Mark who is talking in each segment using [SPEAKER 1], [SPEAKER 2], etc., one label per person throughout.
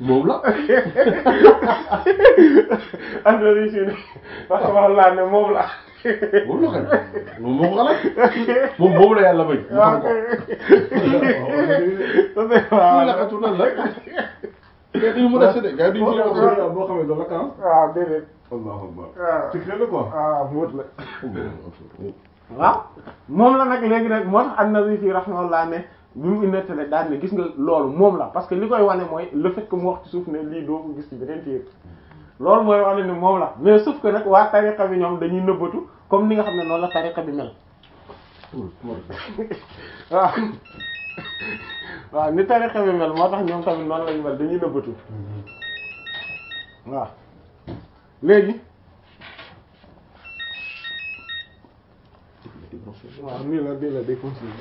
[SPEAKER 1] moom la
[SPEAKER 2] andori si ni wax wax laa ne moom la
[SPEAKER 1] moom la kañ moom moo ko xalaat moom boobu la yàlla may mu xam ko kii la xatu nan la gars yi mën a séddee gars yi duñ ci
[SPEAKER 3] waaw boo xamee doo la kan
[SPEAKER 2] waaw déedéet
[SPEAKER 3] allahu akbar
[SPEAKER 2] waaw
[SPEAKER 3] ci xel la quoi
[SPEAKER 2] waaw muut la waaw moom la nag léegi nag moo tax an-Nawawi fi rahimahullah ne bi mu nettale daal ne gis nga loolu moom la parce que li koy wane mooy le fait que mu wax ci suuf ne lii doo ko gis ci beneen téere loolu mooy wane ne moom la mais sauf que nag waa tariqa bi ñoom dañuy nëbbatu comme ni nga xam ne noonu la tariqa bi mel waaw waaw ni tariqa bi mel moo tax ñoom tamit noonu lañu mel dañuy nëbbatu waaw léegi waaw nii la nii la day continuer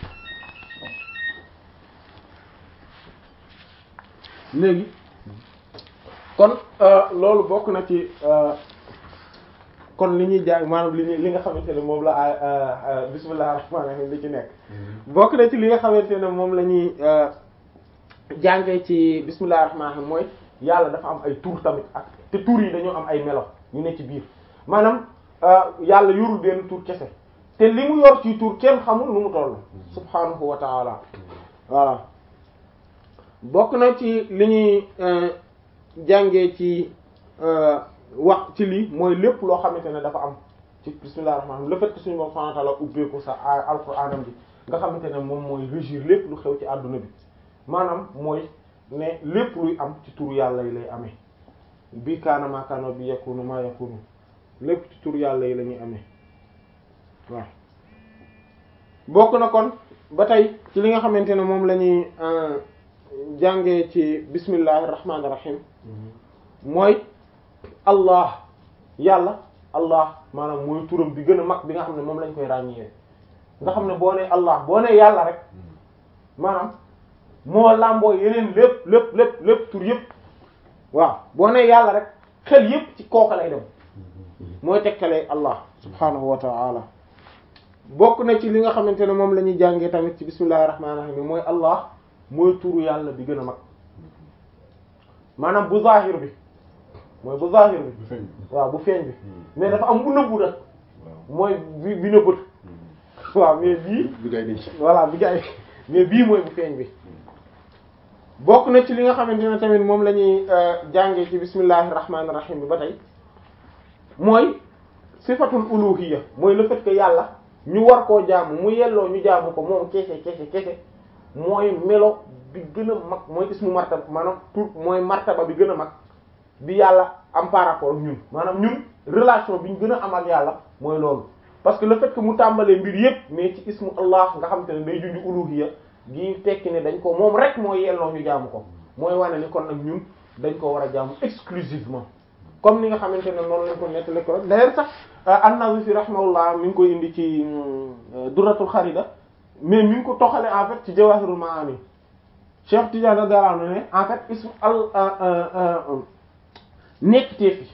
[SPEAKER 2] léegi kon loolu bokk na ci kon li ñuy jàng maanaam li ñuy li nga xamante ne moom la bismillahir rahmanir rahim li ci nekk bokk na ci li nga xamante ne moom la ñuy jàngee ci bismillahir rahmanir rahim mooy yàlla dafa am ay tur tamit ak te tur yi dañoo am ay melo ñu ne ci biir maanaam yàlla yorul benn tur kese te li mu yor ci tur kenn xamul nu mu toll subhanahu wa ta'ala voilà bokk na ci li ñuy jàngee ci wax ci lii mooy lépp loo xamante ne dafa am ci bismillahir rahmanir rahim le fait que suñu borom subhanahu wa ta'ala ubbeeku sa alquranam bi nga xamante ne moom mooy régir lépp lu xew ci àdduna bi maanaam mooy ne lépp luy am ci tur yàlla yi lay amee bi kaana ma kaana bi yakunu ma yakunu lépp ci tur yàlla yi la ñuy amee waaw bokk na kon ba tey ci li nga xamante ne moom la ñuy jàngee ci bismillahir rahmanir rahim mooy allah yàlla allah maanaam mooy turam bi gën a mag bi nga xam ne moom lañ koy ràññee nga xam ne boo nee allah boo nee yàlla rek maanaam moo làmboo yeneen lépp lépp lépp lépp tur yëpp waaw boo nee yàlla rek xel yëpp ci kooka lay dem mooy tegtalee allah subhanahu wa ta'ala bokk na ci li nga xamante ne moom la ñuy jàngee tamit ci bismillahir rahmanir rahim mooy allah mooy turu yàlla bi gën a mag maanaam bu zahir bi mooy bu zahir bi
[SPEAKER 3] bu feeñ
[SPEAKER 2] waaw bu feeñ bi mais dafa am bu nëbbu nag mooy bi bi nëbbatu waaw mais bii
[SPEAKER 1] bi ngay denc
[SPEAKER 2] voilà bi gay mais bii mooy bu feeñ bi bokk na ci li nga xamante ne tamit moom la ñuy jàngee ci bismillahir rahmanir rahim bi ba tey mooy sifatul uluhiyya mooy le fait que yàlla ñu war koo jaamu mu yelloo ñu jaamu ko moom kese kese kese mooy melo bi gën a mag mooy ismu martaba maanaam tur mooy martaba bi gën a mag bi yàlla am par rapport ak ñun maanaam ñun relation bi ñu gën a am ak yàlla mooy loolu parce que le fait que mu tàmbalee mbir yépp mais ci ismu allah nga xam te ne day junj uluhiyya gi tekki ne dañ ko moom rek mooy yelloo ñu jaamu ko mooy wane ni kon nag ñun dañ ko war a jaamu exclusivement comme ni nga xamante ne noonu lañ ko nettali ko d'ailleurs sax an-Nawawi fi rahimahullah mi ngi koy indi ci Durratul Kharida mais mi ngi ko toxale en fait ci Jawahirul Maani Cheikh Tidiane radiyallahu anhu ne en fait ismu al nekk teefi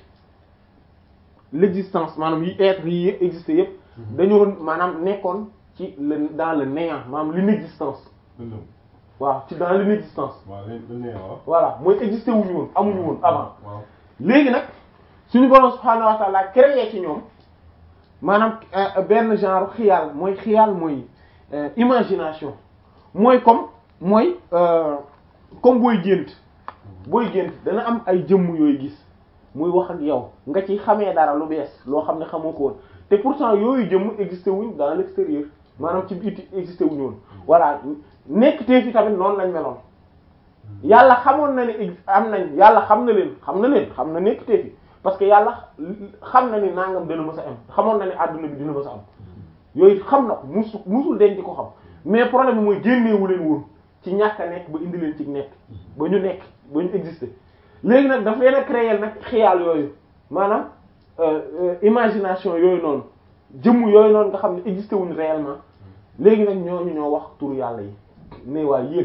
[SPEAKER 2] l'existence maanaam yi être yi existé yépp dañoo maanaam nekkoon ci le dans le néant maanaam l'inexistence
[SPEAKER 3] lëndëm
[SPEAKER 2] waaw ci dans l'inexistence
[SPEAKER 3] waaw léegi dañ ne waaw
[SPEAKER 2] voilà mooy existé wuñu woon amuñu woon avant
[SPEAKER 3] waaw
[SPEAKER 2] léegi nag suñu borom subhaanahu wa ta'ala créé ci ñoom maanaam benn genre xiyaal mooy xiyaal mooy imagination mooy comme mooy comme booy gént booy gént dana am ay jëmm yooyu gis muy wax ak yow nga ci xamee dara lu bees loo xam ne xamoo ko woon te pourtant yooyu jëmm existé wuñ dans l'extérieur maanaam ci biti existé wuñu woon voilà nekk te fi tamit noonu lañ meloon yàlla xamoon na ne am nañ yàlla xam na leen xam na leen xam na nekk te fi parce que yàlla xam na ni nangam dana mës a am xamoon na ne àdduna bi dina mës a am yooyu xam na ko musu musul denc di ko xam mais problème bi mooy génneewu leen woon ci ñàkk a nekk ba indi leen ci nekk ba ñu nekk ba ñu exister léegi nag daf leen a créer nag xiyaal yooyu maanaam imagination yooyu noonu jëmm yooyu noonu nga xam ne exister wuñ réellement léegi nag ñooñu ñoo wax turu yàlla yi ne waa yéen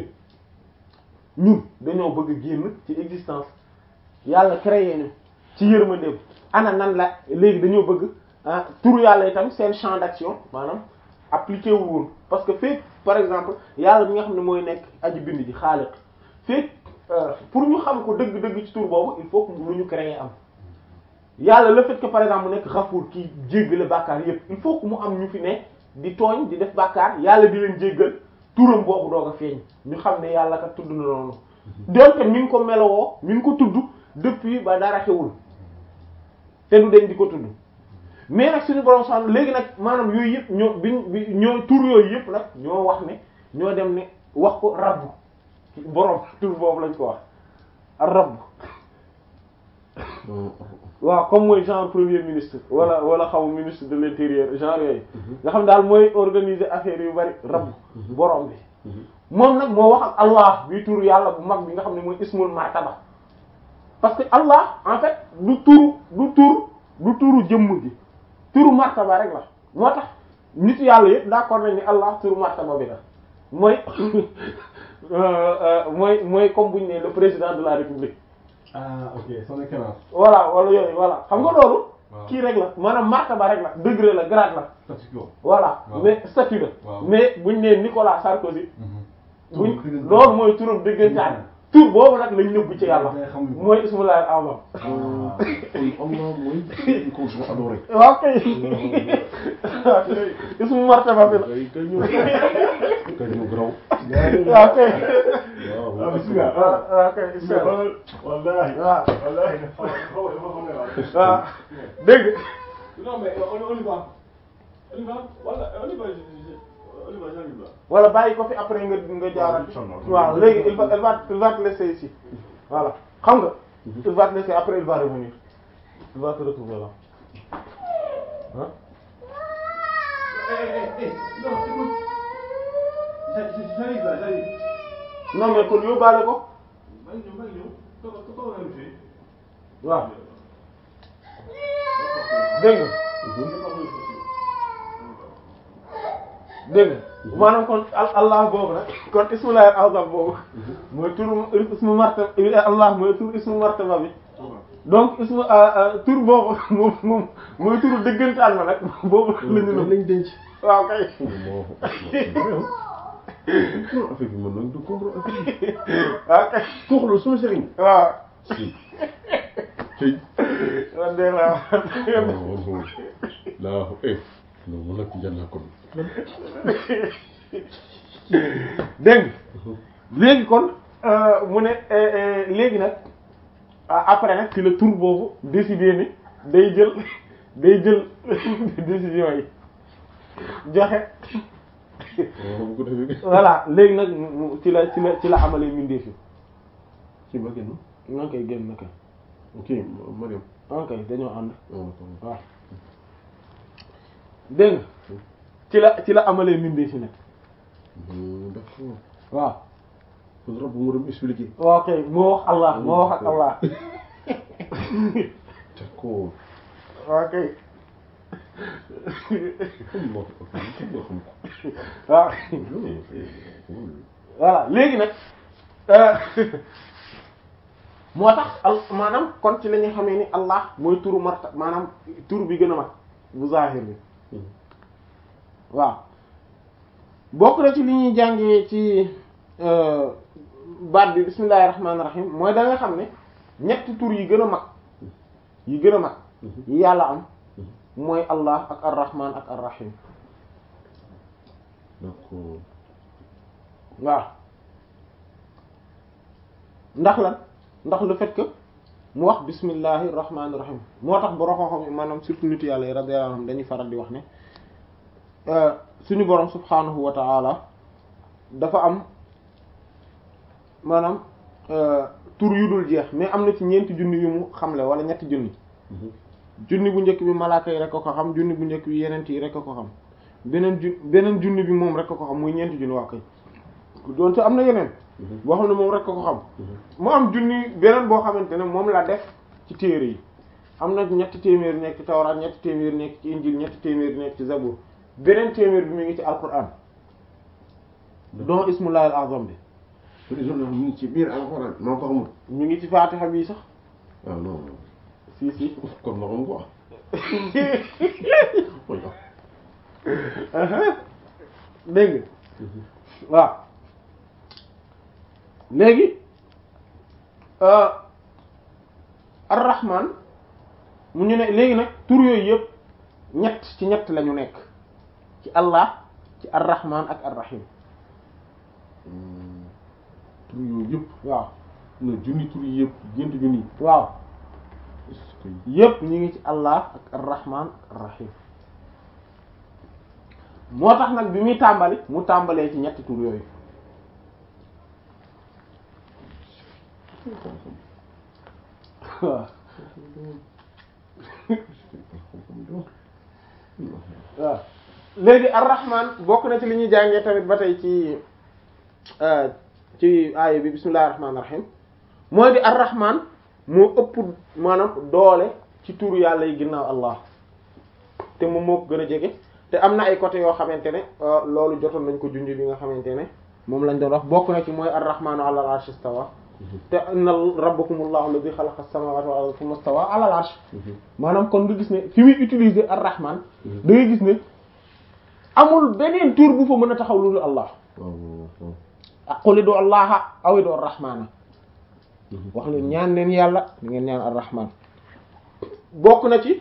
[SPEAKER 2] ñun dañoo bëgg a génn ci existence yàlla créé ñu ci yërmandeem ana nan la léegi dañoo bëgg ah turu yàlla itam seen champ d'action maanaam appliqué wul woon parce que fekk par exemple yàlla bi nga xam ne mooy nekk aji bind ji xaaliq fekk pour ñu xam ko dëgg-dëgg ci tur boobu il faut que lu ñu créer am yàlla le fait que par exemple mu nekk xafuur kii jéggale bàkkaar yépp il faut que mu am ñu fi ne di tooñ di def bàkkaar yàlla di leen jéggal turam boobu doog a feeñ ñu xam ne yàlla kat tudd na noonu donte mi ngi ko melowoo mi ngi ko tudd depuis ba dara xewul te du deñ di ko tudd mais nag suñu borom sax léegi nag maanaam yooyu yëpp ñoo biñ bi ñoo tur yooyu yëpp nag ñoo wax ne ñoo dem ne wax ko rabbu borom tur boobu lañ ko wax rabbu waaw comme mooy genre premier ministre wala wala xaw ministre de l'intérieur genre yooyu nga xam daal mooy organiser affaire yu bari rabb borom bi moom nag moo wax ak allah bi tur yàlla bu mag bi nga xam ne mooy ismul martaba parce que allah en fait du turu du tur du turu jëmm gi turu martaba rek la moo tax nit yàlla yëpp d'accord nañ ni allah turu martaba bi la mooy mooy mooy comme buñ ne le président de la république
[SPEAKER 3] ah ok son excellence.
[SPEAKER 2] voilà wala yooyu voilà xam nga loolu
[SPEAKER 3] waaw.
[SPEAKER 2] kii rek la maanaam martaba rek la degré la grade la
[SPEAKER 3] statu quo.
[SPEAKER 2] voilà
[SPEAKER 3] Waaw.
[SPEAKER 2] mais statut la
[SPEAKER 3] Waaw.
[SPEAKER 2] mais buñ nee Nicolas Sarkozy
[SPEAKER 3] Tur
[SPEAKER 2] buñ
[SPEAKER 3] dëgg-
[SPEAKER 2] loolu mooy turam dëggantaan tur boobu nag lañ nëbb ci yàlla
[SPEAKER 3] Day xam ni-
[SPEAKER 2] mooy ismullahi al-azam
[SPEAKER 1] kon Allah mooy qu'on soit adoré.
[SPEAKER 2] waaw kay ismu martaba bi la
[SPEAKER 1] kay kay ñu kay ñu graw.
[SPEAKER 2] waaw kay
[SPEAKER 3] Ah, bismillah.
[SPEAKER 2] waaw waaw kay ismu
[SPEAKER 3] Wallahi.
[SPEAKER 2] waaw
[SPEAKER 3] Wallahi. Xaw ma xaw ma ne waaw.
[SPEAKER 2] waaw dégg
[SPEAKER 3] Non mais on on y va. On y va. Voilà, on y va. On y va, j'arrive là.
[SPEAKER 2] wala bàyyi ko fi après nga nga jaarat
[SPEAKER 3] Inch'Allah.
[SPEAKER 2] waaw léegi il va il va il va te laisser ici voilà xam nga il va te laisser après il va revenir il va te retrouver là hein
[SPEAKER 3] Eh, eh, eh, non, écoute. J'a- J'arrive là, j'arrive.
[SPEAKER 2] non mais kon yóbbaale ko
[SPEAKER 3] maa ngi ñëw maa ngi ñëw. Toog toog naa fi.
[SPEAKER 2] waaw dégg nga dégg nga maanaam kon al allah boobu nag kon ismullahi al-azam boobu mooy turu ismu martaba allah mooy turu ismu martaba bi donc ismu tur boobu moom moom mooy turu dëggantaan ma nag boobu la ñu
[SPEAKER 1] lañ denc.
[SPEAKER 2] waaw kay
[SPEAKER 1] non affaire bi man nag du comprendre affaire bi.
[SPEAKER 2] waaw kay
[SPEAKER 1] kooku la sama sëriñ.
[SPEAKER 2] waaw
[SPEAKER 1] si. tey.
[SPEAKER 2] man de la
[SPEAKER 1] laa eh non man nag jar naa kon.
[SPEAKER 2] dégg nga léegi kon euh, mu ne euh, euh, léegi nag ah, après nag ci la tur boobu décidé ni day jël day jël décision yi joxe
[SPEAKER 1] waaw bu ko defee.
[SPEAKER 2] voilà léegi nag mu- mu- ci la ci la ci la amalee mbindeef yi
[SPEAKER 1] ci ba génn.
[SPEAKER 2] ñoo koy génn naka
[SPEAKER 1] ok Mariam.
[SPEAKER 2] ok dañoo ànd
[SPEAKER 1] waaw
[SPEAKER 2] waaw dégg nga ci la ci la amalee mbindeef yi nag
[SPEAKER 1] d'accord.
[SPEAKER 2] waaw
[SPEAKER 1] kon rab bu mu dem expliquer.
[SPEAKER 2] waaw kay moo wax Allah moo wax ak Allah
[SPEAKER 1] d'accord.
[SPEAKER 2] waaw kay
[SPEAKER 1] xam nga ko xam nga xam ko.
[SPEAKER 2] waaw voilà léegi nag euh, moo tax al maanaam kon ci la ñuy xamee ni Allah mooy turu marta maanaam turu bi gën a mag bu zahir bi waaw bokk na ci li ñuy jàngee ci euh, baat bi bismillahir rahmanir rahim mooy da nga xam ne ñetti tur yi gën a mag yi gën a mag yi yàlla am mooy Allah ak ar-rahman ak ar-rahim
[SPEAKER 1] d'accord.
[SPEAKER 2] waaw ndax lan ndax le fait que mu wax bismillahi rahmaani rahim moo tax borom xam-xam yi maanaam surtout nit yàlla yi radiyallahu anhum dañuy faral di wax ne euh, suñu borom subhanahu wa ta'ala dafa am maanaam euh, tur yu dul jeex mais am na ci ñeenti junni yu mu xamle wala ñetti junni junni bu njëkk bi malaaka yi rek ko ko xam junni bu njëkk bi yeneen yi rek ko ko xam beneen ju beneen junni bi moom rek ko ko xam muy ñeenti junni waa kay doonte am na yeneen boo xam ne moom rek ko ko xam mu am junni beneen boo xamante ne moom la def ci téere yi am na ñetti téeméer nekk ci tawraat ñetti téeméer nekk ci injil ñetti téeméer nekk ci zabur beneen téeméer bi mu ngi ci alquran don ismullahi al-azam bi
[SPEAKER 1] kon isolé mu ngi ci biir alxuraan maa ko xamul.
[SPEAKER 2] ñu ngi ci fatiha bi sax
[SPEAKER 1] ah non
[SPEAKER 2] si si
[SPEAKER 1] kon ma xam quoi. mooy
[SPEAKER 2] dégg nga waaw léegi ar-rahman mu ñu ne léegi nag tur yooyu yëpp ñett ci ñett la ñu nekk ci allah ci ar-rahman ak ar-rahim
[SPEAKER 1] tur yooyu yëpp
[SPEAKER 2] waaw
[SPEAKER 1] na junni tur yi yëpp gént junni
[SPEAKER 2] waaw
[SPEAKER 1] est-ce que
[SPEAKER 2] yëpp ñu ngi ci allah ak ar-rahman ak ar-rahim moo tax nag bi muy tàmbali mu tàmbalee ci ñetti tur yooyu waaw waaw léegi ar-rahman bokk na ci li ñuy jàngee tamit ba tey ci ci aaya bi bismillahir rahmanir rahim mooy di ar-rahman moo ëpp maanaam doole ci turu yàlla yi ginnaaw allah te moom moo ko gën a jege te am na ay côté yoo xamante ne loolu jotoon nañ ko junj bi nga xamante ne moom lañ doon wax bokk na ci mooy ar-rahmanu ala al-arsh istawa te inna rabbakumullahu alladhi khalaqa as-samawati wal arda thumma istawa ala al-arsh maanaam kon nga gis ne fi muy utiliser ar-rahman da ngay gis ne amul beneen tur bu fa mën a taxaw lu dul allah
[SPEAKER 1] waaw waaw
[SPEAKER 2] ak qul du allaha aw du ar-rahmana wax leen ñaan leen yàlla da ngeen ñaan ar-rahman bokk na ci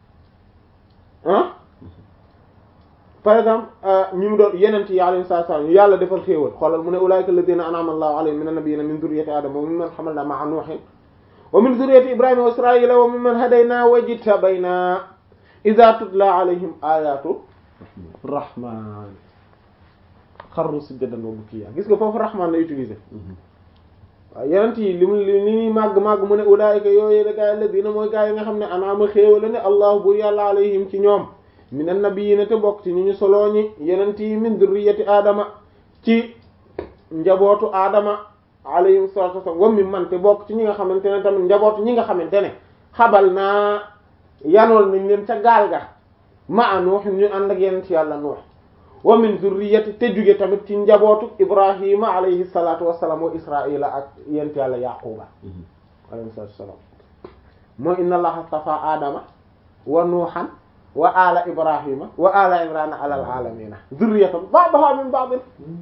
[SPEAKER 2] ah par exemple ñi mu doon yenent yi alayhi salaam yàlla defal xéewal xoolal mu ne ulaika alladhina an'ama allahu alayhim min an-nabiyyin min dhurriyyati adama wa mimman hamalna ma'a nuhin wa min dhurriyyati ibrahima wa israila wa mimman hadayna wa jtabayna idha tutla alayhim ayatu rahman xarru sujjadan wa bukiya gis nga foofu rahman la utiliser waaw yenent yi li mu li muy màgg màgg mu ne ulaayika yooyu da gaa yi la dina mooy gaa yi nga xam ne anaama xéewale ne allah bu yàlla alayhim ci ñoom min annabiyina te bokk ci ñu ñu soloo ñi yenent yi min durriyati aadama ci njabootu aadama alayhim salatu wasallam wa mi man te bokk ci ñi nga xamante ne tamit njabootu ñi nga xamante ne xabal naa yanool nañ leen ca gaal ga ma a nuux ñu ànd ak yenent yàlla nuux wa min zurriyati te jóge tamit ci njabootu ibrahima alayhi salatu wassalam wa israila ak yent yàlla yaquba alayhi salatu wassalam mooy inna allaha astafa adama wa nuuhan wa ala ibrahima wa ala imrana ala alamina zurriyatan ba'daha min ba'd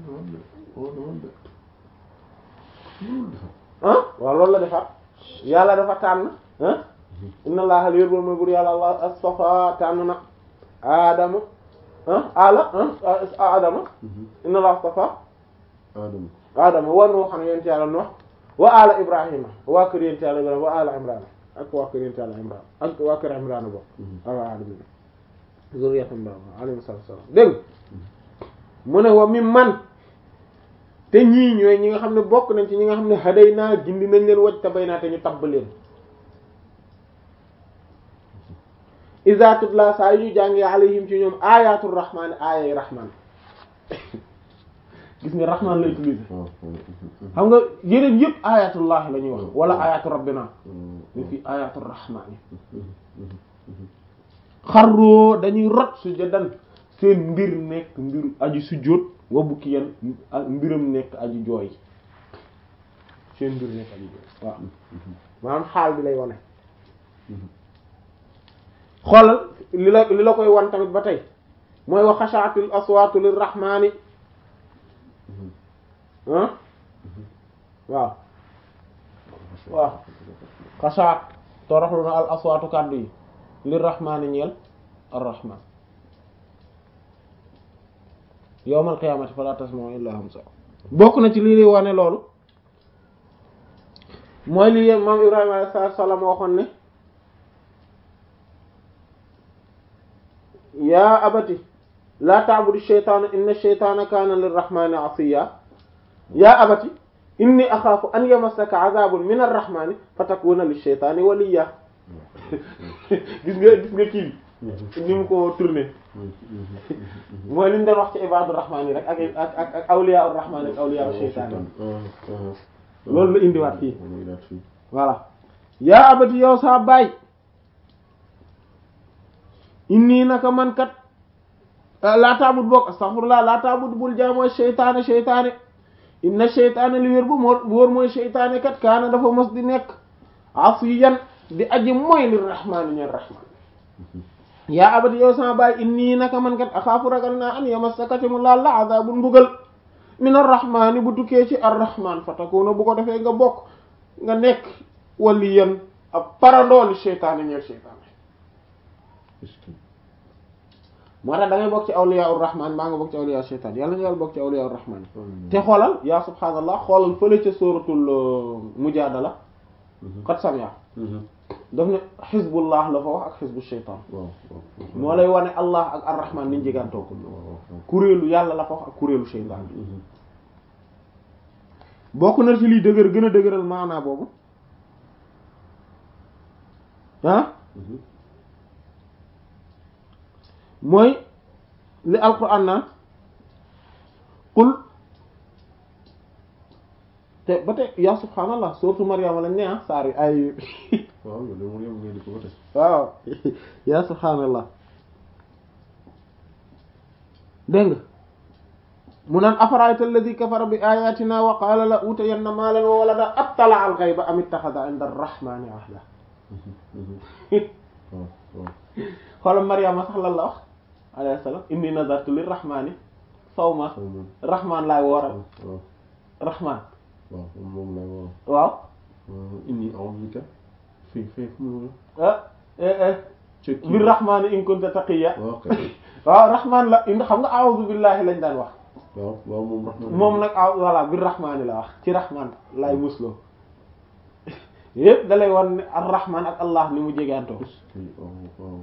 [SPEAKER 2] ah waaw loolu la defar yàlla dafa tànn ah inna allaha li yórbal mooy bur yàlla allah astafa tànn na adama ah ala ah adama inna allah astafa
[SPEAKER 1] Adama
[SPEAKER 2] adama wa nuuhan yent yàlla nuux wa ala ibrahima waa kër yent yàlla ibrahima wa ala imrana ak waa kër yent yàlla imran ak waa kër imrana bo ala alamina zurriyatan ba alayhi salatu wassalam dégg mu ne wa mi man te ñii ñooy ñi nga xam ne bokk nañ ci ñi nga xam ne haday naa gindi nañ leen waj tabay naa te ñu tabb leen iza tutla saa yu ñu jàngee alayhim ci ñoom ayatul rahman ayay rahman gis nga rahman la utiliser xam nga yeneen yëpp ayatullah la ñuy wax wala ayatu rabbina ñu fi ayatul rahman xarroo dañuy rot sujjadan seen mbir nekk mbir aji sujjóot wa bukki yan ak mbiram nekk aji jooy seen mbir nekk aji jooy waaw maanaam xaal bi lay wane xoolal li la li la koy wan tamit ba tey mooy wa xashaatil aswaatu lirrahmaani ah waaw waaw xashaat toroxlu na al aswaatu kàddu yi lirrahmaani ñeel arrahman yawmal qiyaamati falaa tasma'u illaa hamsa bokk na ci lii lay wane loolu mooy li maam Ibrahima alayhi salaam waxoon ne yaa abati laa ta'budu shaytaana inna shaytaana kaana lirrahmaani asiya yaa abati inni axaafu an yamassaka azaabun min arrahmaani fatakuuna lishaytaani waliya gis nga gis nga kii bi ni mu ko tourné mooy li ñu doon wax ci ibaadu rahmaan yi rek ak ak ak ak awliyaa rahmaan ak awliyaa shaytaan loolu la indiwaat fii voilà yaa abati yow saa baay inni naka man kat laa taabud bokk astaghfirullah laa taabud bul jaamoo shaytaane shaytaane inna shaytaane li wér bu moo wóor mooy shaytaane kat kaana dafa mos di nekk asiyan di aji mooy li rahmaani ñeen rahmaan yaa abati yow sama baay inni naka man kat axaafu ragal naa an yamassaka mu laal la azabun mbugal min arrahmaani bu tukkee ci arrahmaan fa takuna bu ko defee nga bokk nga nekk waliyan ab parandooli seytaane ñeel seytaane
[SPEAKER 1] est-ce que
[SPEAKER 2] moo tax da ngay bokk ci awliya ur-rahman maa nga bokk ci awliya seytaan yàlla ñu yàlla bokk ci awliya ur-rahman
[SPEAKER 1] amiin.
[SPEAKER 2] te xoolal yaa subhaanallah xoolal fële ca sóoratul mujaadala
[SPEAKER 1] Mhm.
[SPEAKER 2] qad samia
[SPEAKER 1] Mhm.
[SPEAKER 2] daf ne xizbullah la fa wax ak xizbu sheytaan
[SPEAKER 1] waaw waaw.
[SPEAKER 2] moo lay wane allah ak ar-rahman niñ jegantoo ko
[SPEAKER 1] waaw waaw.
[SPEAKER 2] kuréelu yàlla la fa wax ak kuréelu sheytaan
[SPEAKER 1] Mhm.
[SPEAKER 2] bokk na ci liy dëgër gën a dëgëral maanaa boobu ah
[SPEAKER 1] Mhm.
[SPEAKER 2] mooy li alquran naan qul te ba te yaa subhaanallah surtout Maryama lañ ne ah saar yi ay
[SPEAKER 1] waaw yow de moom yow ngay di ko ba tey.
[SPEAKER 2] waaw yaa subhaanallah dégg nga mu naan afara'ayta alladhi kafara bi ayatina wa qala la utayanna maalan wa walada attala al ghayba am ittakhadha inda ar-rahmani ahda
[SPEAKER 1] Mhm. Mhm. waaw waaw.
[SPEAKER 2] xoolal Maryama sax lan la wax alayhi salaam inni nazartu lir-rahmani sawma
[SPEAKER 1] xaw ma.
[SPEAKER 2] rahman laay wooral
[SPEAKER 1] waaw
[SPEAKER 2] rahman
[SPEAKER 1] waaw moom moom lay woo.
[SPEAKER 2] waaw
[SPEAKER 1] inni a'udhu bika fii fii fu mu
[SPEAKER 2] ah eh eh
[SPEAKER 1] ci kii
[SPEAKER 2] bir rahmani in kunta taqiya
[SPEAKER 1] waaw kay.
[SPEAKER 2] waaw rahman la indi xam nga a'udhu billahi lañ daan wax
[SPEAKER 1] waaw waaw moom rahmaan.
[SPEAKER 2] moom nag ah voilà bir rahmani la wax ci rahman lay musloo yépp da lay wan ne ar rahman ak allah ni mu jegeantoo
[SPEAKER 1] est-ce que waaw waaw.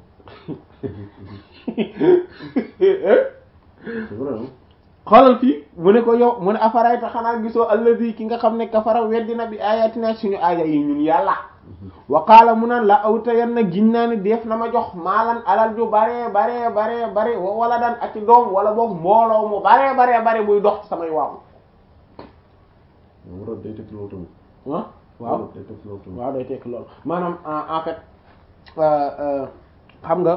[SPEAKER 1] c'est vrai hein.
[SPEAKER 2] xoolal fii mu ne ko yow mu ne afarayta xanaa gisoo alladi ki nga xam ne kafara weddina bi ayatina suñu aaya yi ñun yàlla wa qaala mu naan la awta yan na giñ naa ni def na ma jox maalan alal ju bare bare bare bare wa wala daan ak ci doom wala boog mbooloo mu bare bare bare buy dox ci samay waaw
[SPEAKER 1] waaw war a day tekki loolu tamit.
[SPEAKER 2] ah waaw
[SPEAKER 1] day tekki loolu tamit.
[SPEAKER 2] waaw day tekk loolu maanaam en en fait euh, euh, xam nga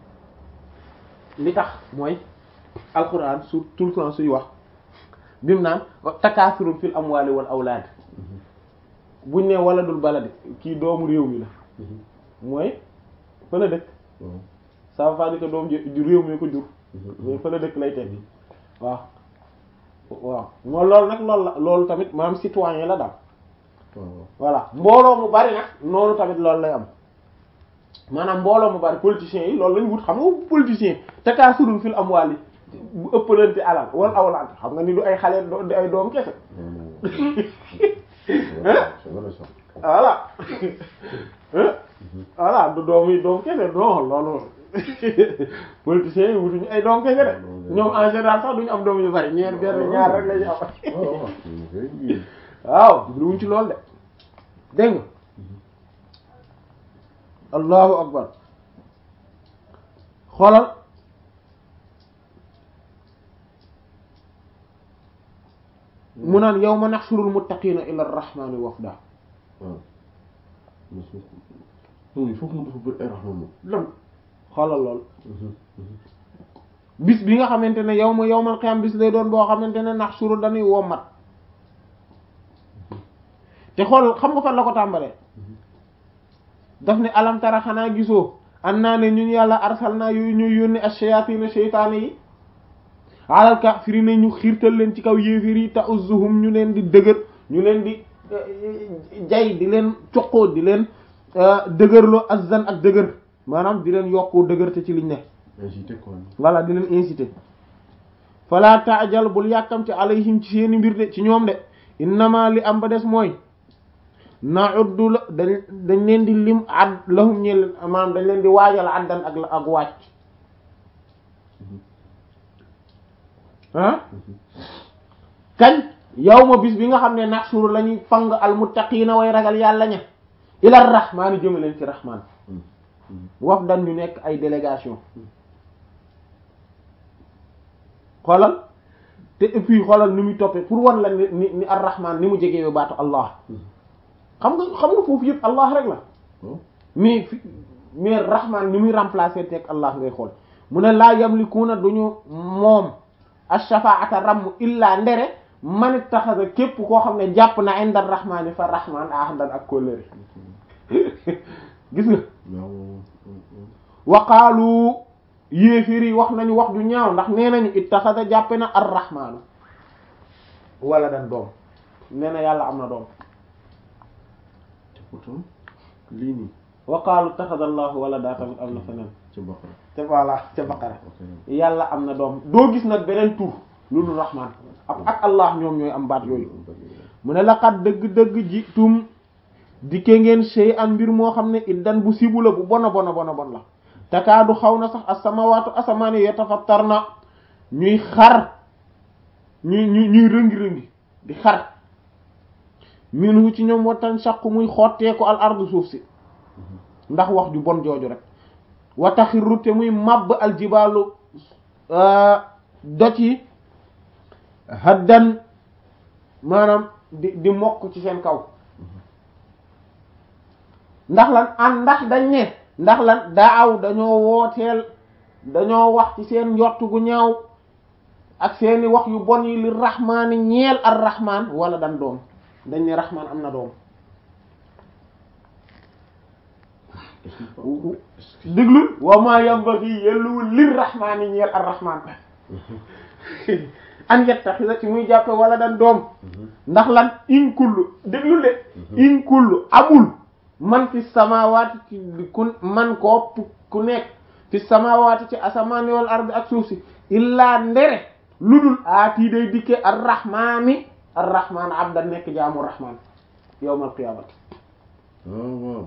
[SPEAKER 2] li tax mooy alquran su tout le temps suy wax bi mu naan takaasurun fil amwali wal awlaad buñ ne wala dul baladi kii doomu réew mi la
[SPEAKER 1] Mhm.
[SPEAKER 2] mooy fa la dëkk
[SPEAKER 1] waaw.
[SPEAKER 2] ça veut pas dire que doom ji ju réew mi ko jur
[SPEAKER 1] Mhm.
[SPEAKER 2] mais fa la dëkk lay tekki waaw waaw moo loolu nag loolu la loolu tamit maanaam citoyen la daal
[SPEAKER 1] waaw waaw.
[SPEAKER 2] voilà mbooloo mu bari nag noonu tamit loolu lay am maanaam mbooloo mu bari politiciens yi loolu lañu wut xam nga politicien takaasurun fil amwaali bu ëppalante alal wala awlaad xam nga ni du ay xale do- di ay doom kese
[SPEAKER 1] non non. c'est vrai c'est vrai ça.
[SPEAKER 2] voilà Hein? voilà du doom yi doom kese non loolu politiciens yi wutuñu ay doom kese de ñoom en général sax duñu am doom yu bari ñeer benn ñaar rek lañu am
[SPEAKER 1] waaw waaw. ok.
[SPEAKER 2] waaw jubluwuñ ci loolu de dégg nga allahu akbar xoolal mu naan yawma nahshurul muttaqina ila arrahmani wafda
[SPEAKER 1] waaw. mais su non il faut que mu dafa bëri ay raxma moom.
[SPEAKER 2] lam xoolal lool bis bi nga xamante ne yow ma yawmal qiyam bis lay doon boo xamante ne nahshuru dañuy wommat te xool xam nga fan la ko tàmbalee daf ne alam tara xanaa gisoo an naa ne ñun yàlla arsal naa yooyu ñuy yónni ash-shayatin sheytaane yi alal kaafiriina ñu xiirtal leen ci kaw yéefir yi ta'uzzuhum ñu leen di dëgër ñu leen di jay di leen coqoo di leen dëgërloo azzan ak dëgër maanaam di leen yokkoo dëgër te ci liñ ne
[SPEAKER 1] incité quoi.
[SPEAKER 2] voilà di leen inciter fala taajal bul yàkkamte alayhim ci seeni mbir de ci ñoom de innama li am ba des mooy na'uddu la dañ dañ leen di lim ad lahum ñe leen maanaam dañ leen di waajal addan ak ak wàcc ah kañ yawma bis bi nga xam ne naxsuru la ñuy fang al muttaqiina way ragal yàlla ña ila rahmaani jëme leen ci rahmaan waf dan ñu nekk ay délégation xoolal te et puis xoolal ni muy toppee pour wan la ni ni ni ar-rahman ni mu jegewee baatu allah xam nga xam nga foofu yëpp allah rek la mais fi mais rahman ni muy remplacer teg allah ngay xool mu ne laa yamlikuuna duñu moom ash-shafaa'ata ramm illaa ndere man ittaxasa képp koo xam ne jàpp na inda rahmaani fa rahman ahdan ak kóllëre gis nga waqaalu yéeféer yi wax nañu wax ju ñaaw ndax nee nañu ittaxada jàppe na ar-rahmaanu wala dan doom nee na yàlla am na doom
[SPEAKER 1] lii nii
[SPEAKER 2] wa qaalu taxada allahu wala daa tamit am na feneen
[SPEAKER 1] ca Baqara
[SPEAKER 2] ca voilà ca baqara
[SPEAKER 1] ok
[SPEAKER 2] yàlla am na doom doo gis nag beneen tur lu dul rahman ak ak allah ñoom ñooy am baat yooyu mu ne laqad dëgg-dëgg ji tum dikke ngeen sey an mbir moo xam ne iddan bu sibu la bu bona bona bona bon la takaadu xaw na sax as-samawatu asamaani yatafattarna ñuy xar ñuy ñuy ñuy rëngi-rëngi di xar minhu ci ñoom watan shaqu muy xotteeku al ardu suuf si ndax wax ju bon jooju rek wa taxirru te muy màbb al jibaalu doj yi haddan maanaam di di mokk ci seen kaw ndax lan an ndax dañ ne ndax lan daaw dañoo wooteel dañoo wax ci seen njott gu ñaaw ak seeni wax yu bon yi li rahmaani ñeel ar rahmaan wala dan doom dañ ne rahmaan am na doom déglul wa ma yambaghi yelluwul lir rahmaani ñeel ar rahmaan an yattakhidha ci muy jàppe wala dan doom ndax lan in kullu déglul de in kullu amul man fi samawati ci ku man ko ku nekk fi samawati ci asamaani wal ardi ak suuf si illaa ndere lu dul aati day dikke ar rahmaani ar rahmaan abda nekk jaamu rahmaan yawmal qiyaamati
[SPEAKER 1] waaw waaw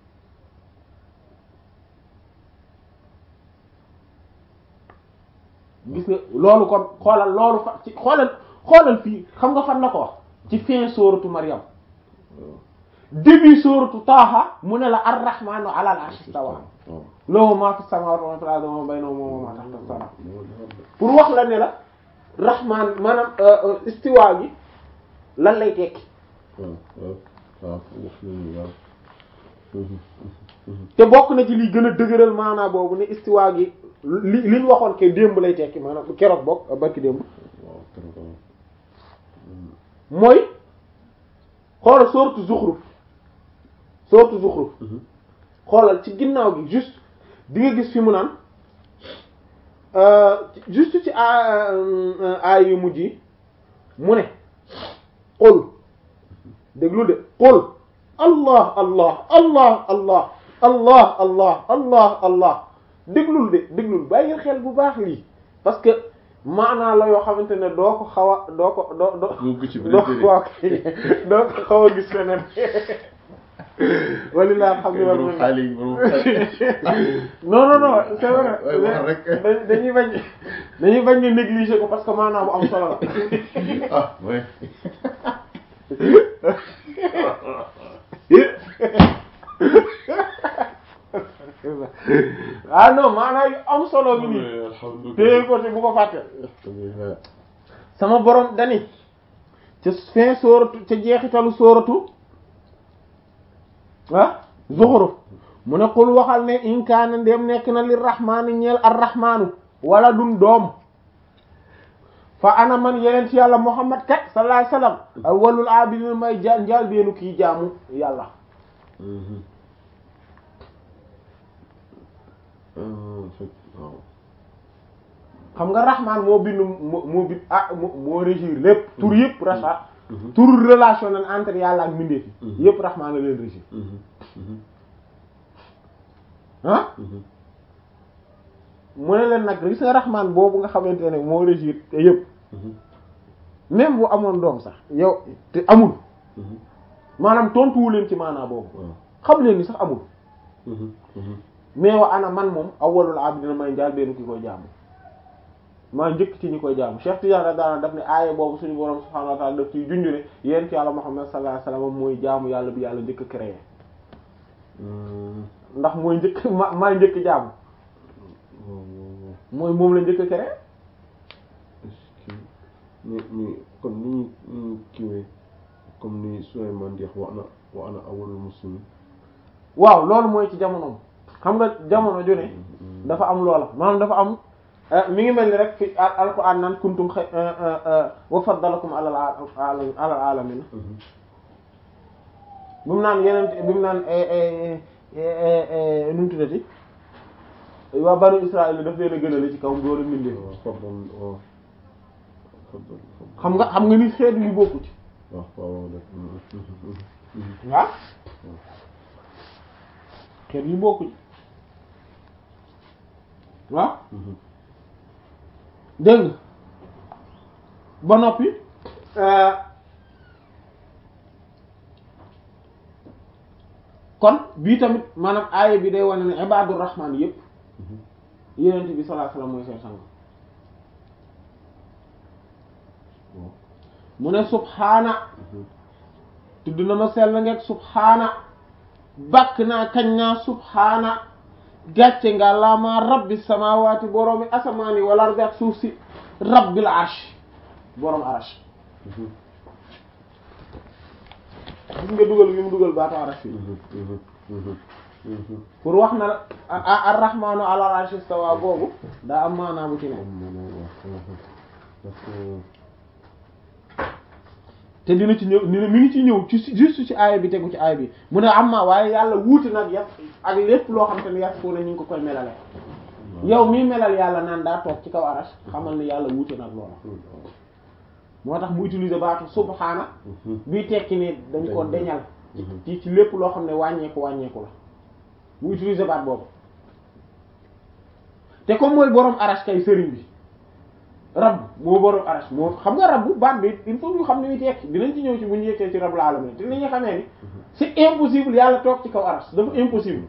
[SPEAKER 2] gis nga loolu kon xoolal loolu fa ci xoolal xoolal fii xam nga fan la ko wax ci fin sóoratu Maryam début sóoratu Taaha mu ne la ar-rahmaanu alal arshi istawa
[SPEAKER 1] waaw
[SPEAKER 2] lahu maa fi samaawaati wa maa fil ardi wa maa baynahuma wa maa tahta as-samaa pour wax la ne la rahmaan maanaam istiwa gi lan lay tekki
[SPEAKER 1] waaw waaw waaw wax nañu waaw
[SPEAKER 2] te bokk na ci liy gën a dëgëral maanaa boobu ne istiwa gi li li ñu waxoon ke démb lay tekki maanaam keroog bokk barki démb
[SPEAKER 1] waaw keroog waaw
[SPEAKER 2] mooy xoolal sourate Zukhruf sourate Zukhruf xoolal ci ginnaaw gi juste di nga gis fi mu naan juste ci aay yu mujj yi mu ne qul déglu de qul allah allah allah allah allah allah allah allah déglul de déglul bàyyi xel bu baax lii parce que maanaa la yoo xamante ne doo ko xaw a doo ko doo doo
[SPEAKER 1] Doo ko ci beneen
[SPEAKER 2] doo
[SPEAKER 1] téere.
[SPEAKER 2] ko waaw kay doo ko xaw a gis feneen wali laa xam ne war
[SPEAKER 1] borom xaalis yi borom xaalis
[SPEAKER 2] non non non c'est vrai
[SPEAKER 1] Ouais, wax rek.
[SPEAKER 2] Da- dañuy bañ dañuy bañ ñu négliger ko parce que maanaam bu am solo la
[SPEAKER 1] ah ouais
[SPEAKER 2] ah non maanaam yu am solo gi nii téye
[SPEAKER 1] alhamdulilah
[SPEAKER 2] ko te bu ko fàtte
[SPEAKER 1] alhamdulilah
[SPEAKER 2] sama borom dani ca fin sóoratu ca jeexitalu sóoratu ah Zuxruf mu ne qul waxal ne in kaana ndem nekk na li rahmaani ñeel ar rahmaanu wala dun doom fa ana man yeneen ci yàlla Muhammad kat sallallahu alayhi wasallam awwalul abidin may ja njaal beenu kii jaamu yàlla
[SPEAKER 1] waaw
[SPEAKER 2] xam nga rahmaan moo bindu moo moo bind ah moo moo régir lépp tur yëpp rachat tur relationnel entre yàlla ak mbindeef yi yëpp rahmaan la leen régir ah mu ne leen nag gis nga rahmaan boobu nga xamante ne moo régir te yëpp même bu amoon doom sax yow te amul maanaam tontuwu leen ci maanaa boobu
[SPEAKER 1] waaw
[SPEAKER 2] xam leen ni sax amul mais wa ana man moom awwalul abidina may njaal benn ki koy jaamu maa njëkk ci ñi koy jaamu Cheikh Tidiane daana daf ne aaya boobu suñu borom subhanahu wa ta'ala daf ciy junju ne yéen ci yàlla Muhammad sallallahu alayhi wasallam mooy jaamu yàlla bi yàlla njëkk a créé ndax mooy njëkk ma maa njëkk jaamu mooy moom la njëkk a créé
[SPEAKER 1] ni ni kon ni ñu kiwee comme ni Souleymane di wax wa ana wa ana awwalul muslimin
[SPEAKER 2] waaw loolu mooy ci jamonoom xam nga jamono ju ne dafa am loola maanaam dafa am mi ngi mel ni rek fi al- alquran naan kuntum xay wa faddalakum alal al- alal alamin bi mu naan yeneen bi mu naan nu mu tuddati waa banu Israël daf leen a gënale ci kaw doole mbindee
[SPEAKER 1] waaw fadlan waaw fadlan fadlan
[SPEAKER 2] xam nga xam nga ni xeetu yu bokku ci
[SPEAKER 1] waaw waaw def
[SPEAKER 2] waaw xeet yi bokkuñ waaw dégg nga ba noppi kon bii tamit maanaam aaya bi day wane ne ibadur rahman yépp yenent bi sallallahu alayhi wasallam mooy seen sang mu ne subhaana tudd na ma sell ngeeg subhaana bàkk naa kañ naa subhaana gàcce nga laamaa rabbi samawati boroomi asamaani wal ardi ak suuf si rabbil arsh boroom arsh gis nga dugal gi mu dugal baatu arsh yi pour wax na ar-rahmaanu alal arshi istawa boobu daa am maanaa bu ci ne te dina ci ñëw dina mi ngi ci ñëw ci juste ci aaya bi tegu ci aaya bi mu ne amma waaye yàlla wuuti nag yàpp ak lépp loo xam te ne yàpp foo ne ñu ngi ko koy melale yow mii melal yàlla naan daa toog ci kaw arash xamal ne yàlla wuuti nag loola moo tax mu utiliser baatu subhaana bii tekki ne dañ ko deñal ci ci lépp loo xam ne wàññeeku wàññeeku la mu utiliser baat boobu te comme mooy borom arash kay sëriñ bi rab moo borom arash moo xam nga rab bu baat bi il faut ñu xam ne muy tekki dinañ ci ñëw ci bu ñu yeggee ci rab la alamin te li ñu xamee ni c'est impossible yàlla toog ci kaw arash dafa impossible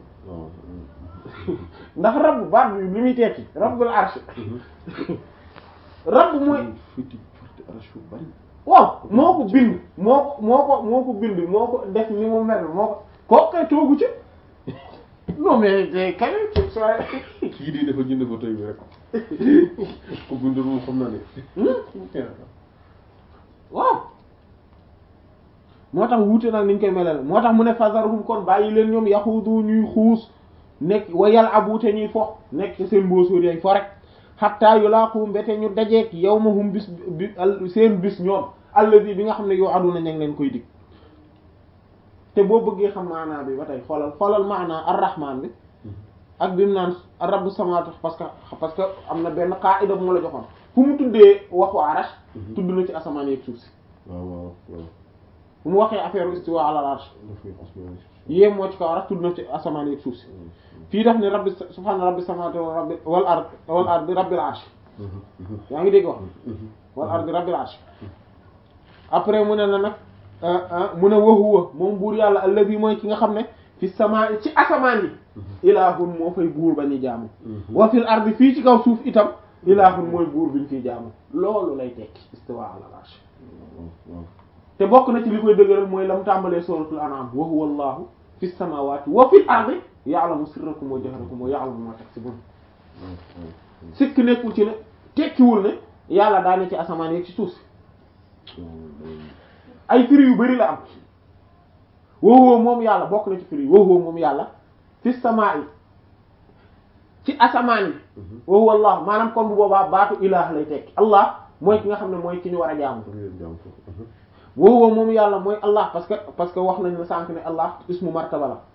[SPEAKER 2] ndax rab baat bi li muy tekki rabbul arsh rab mooy waaw moo ko bind moo ko moo ko moo ko bind moo ko def ni mu mel moo ko kooku kay toogu ci non mais day kay soit
[SPEAKER 1] kii di dafa jënd fa tey bi rek ko bindul moom xam naa ne
[SPEAKER 2] waaw moo tax wuute nag niñ koy melal moo tax mu ne fazaruhum kon bàyyi leen ñoom yaxudu ñuy xuus nekk wa yal abute ñuy fo nekk ci seen mboosóor yaay fo rek xatta yulaaqu mbete ñu dajeek yawmahum bis bi seen bis ñoom allazi bi nga xam ne yow aduna ña ngi leen koy dig te boo bëggee xam maanaa bi ba tey xoolal xoolal maanaa ar-rahman bi ak bi mu naan rabbu samawati parce que parce que am na benn qaida bu ma la joxoon fu mu tuddee waxu arash tudd na ci asamaan yeeg suuf si
[SPEAKER 1] waaw waaw waaw
[SPEAKER 2] fu mu waxee affaire istiwa ala arsh
[SPEAKER 1] dafay asmaan
[SPEAKER 2] yéem moo ci kaw arash tudd na ci asamaan yeeg suuf si fii daf ne rabbi subhaana rabbi samawati wal rabbi wal ard wal ard rabbil arsh yaa ngi dégg wax wal ard rabbil arsh après mu ne la nag mu ne wa huwa moom buur yàlla allazi mooy ki nga xam ne fi samaa ci asamaan yi ilaahun moo fay buur ba ñu jaamu wa fil ardi fii ci kaw suuf itam ilaahun mooy buur bi ñu fiy jaamu loolu lay tekki istiwa ala arsh te bokk na ci li koy dëgëral mooy la mu tàmbalee suratul an'am wa huwa allahu fi samawati wa fil ardi ya'lamu sirrakum wa jahrakum wa ya'lamu ma taksibun sikk nekkul ci ne tekkiwul ne yàlla daa ne ci asamaan yi ci suuf si ay firi yu bari la am wowoo moom yàlla bokk na ci firi wowoo moom yàlla fi samaa yi ci asamaan yi wowoo allah maanaam kon bu boobaa baatu ilaah lay tekki allah mooy ki nga xam ne mooy ki ñu war a jaamu wowoo moom yàlla mooy allah parce que parce que wax nañ la sànq ne allah ismu martaba la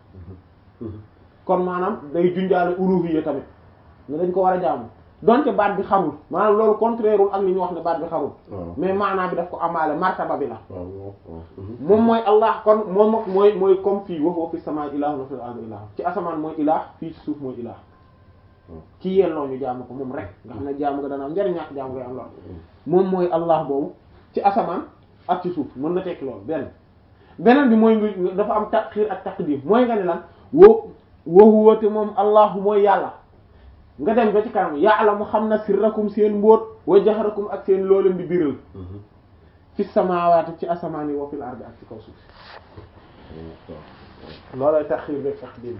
[SPEAKER 2] kon maanaam day junjaale uluhiyya tamit ne dañ ko war a jaamu donte baat bi xamul maanaam loolu contraire wul ak li ñu wax ne baat bi xamul mais maanaam bi daf ko amaale martaba bi la moom mooy allah kon moom ak mooy mooy comme fii wa huwa fi samaa ilaahun wa fil ardi ilaah ci asamaan mooy ilaah fii ci suuf mooy ilaah ci yelloo ñu jaamu ko moom rek nga xam ne jaamu nga dana am njariñ ñàkk jaamu ngay am lool moom mooy allah boobu ci asamaan ak ci suuf mën na tekki loolu benn beneen bi mooy nga dafa am taxiir ak taqdim mooy nga ne lan wo wa huwa te moom allah mooy yàlla nga dem ba ci kanam yàlla mu xam na sirrakum seen mbóot wa jahrakum ak seen looleen di biral fi samaawaati ci asamaan yi wa fil ardi ak ci kaw suuf loolay taxiir beeg taqdim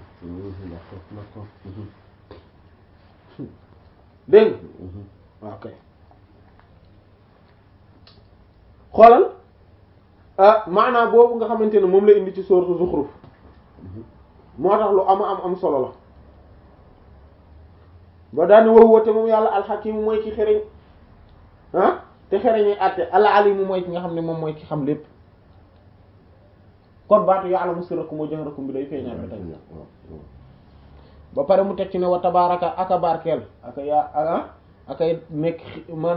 [SPEAKER 2] dégg nga ok xoolal maanaam boobu nga xamante ne moom la indi ci sourate Zukhruf moo tax lu am am am solo la ba daani wax woote moom yàlla alxakimu mooy ki xereñ ah te xereñee àtte al alimu mooy ki nga xam ne moom mooy ki xam lépp kon baatu ya'lamu sirrakum wa jahrakum bi day feeñaat ba tey ba pare mu teg ci ne wa tabaaraka aka barkeel aka yaa aka akay nekk